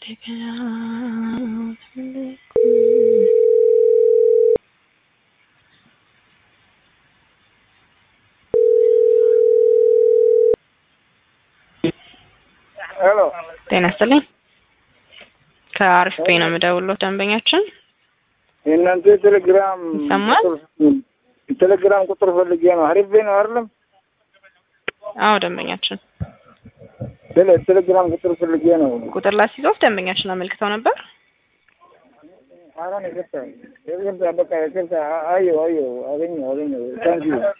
ሄሎ ጤና ይስጥልኝ። ከአሪፍ ፔ ነው የምደውለው። ደንበኛችን የእናንተ የቴሌግራም ይሰማል? ቁጥር- የቴሌግራም ቁጥር ፈልጌ ነው። አሪፍ ነው አይደለም? አዎ ደንበኛችን ቴሌ- ቴሌግራም ቁጥር ፈልጌ ነው። ቁጥር ላስይዞት ደንበኛችን አመልክተው ነበር። አሁን ይቅርታ ይቅርታ፣ በቃ ይቅርታ። አየሁ አየሁ፣ አገኘሁ አገኘሁ። ታንኪዩ